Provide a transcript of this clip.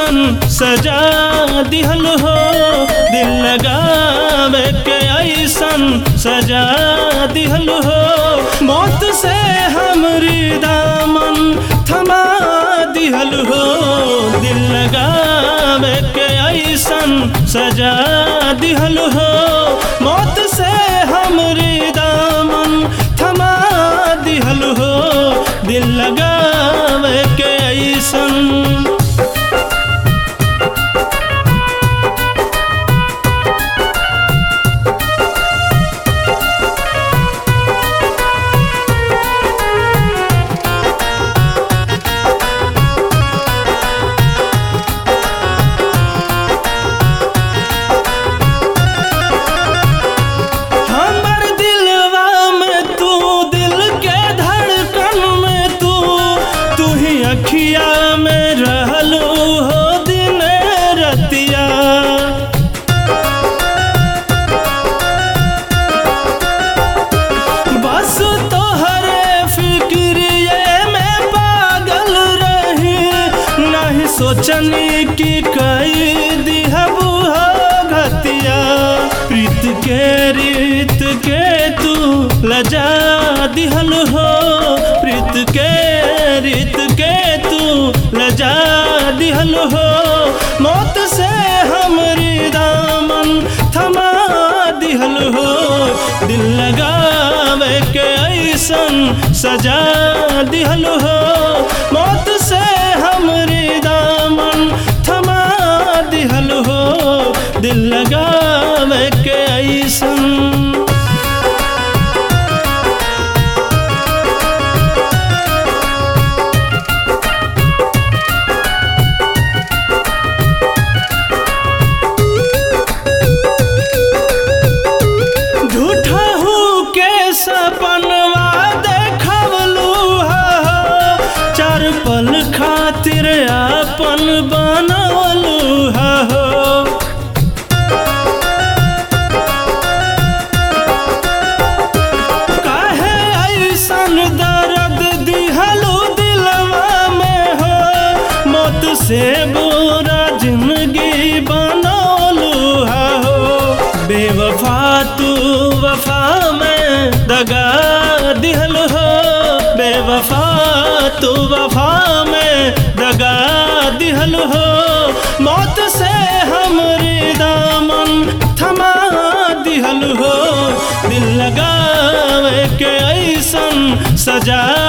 ऐसन सजा दिहल हो दिल लगावे के ऐसन सजा दिहल हो मौत से हमरी दामन थमा दिहल हो दिल लगावे के ऐसन सजा दिहल हो मौत से हमरी दामन थमा दिहल हो दिल लगावे के ऐसन हमर दिलवा में तू दिल के धड़कन में तू तू ही अखिया में रहलू हो दिन रतिया बस तोहरे फिक्रिए में पागल रही नहीं सोचनी कि कई दिहबू हो घतिया प्रीत के रीत के तू लजा दिहल हो प्रीत के रीत के तू लजा दिहल हो मौत से हमरी दामन थमा दिहल हो दिल लगावे के ऐसन सजा दिहल हो मौत से हमरी दामन थमा दिहल हो दिल लगावे के ऐसन झूठा हूँ के सपनवा देखवलू हो चार पल खातिर अपन बनवलू हो काहे ऐसन दर्द दिहलू दिलवा में हो मौत से बुरा जिंदगी बनौलू हो बेवफा तू वफा में दगा दिहल हो बेवफा तू वफा में दगा दिहल हो मौत से हमरी दामन थमा दिहल हो दिल लगावे के ऐसन सजा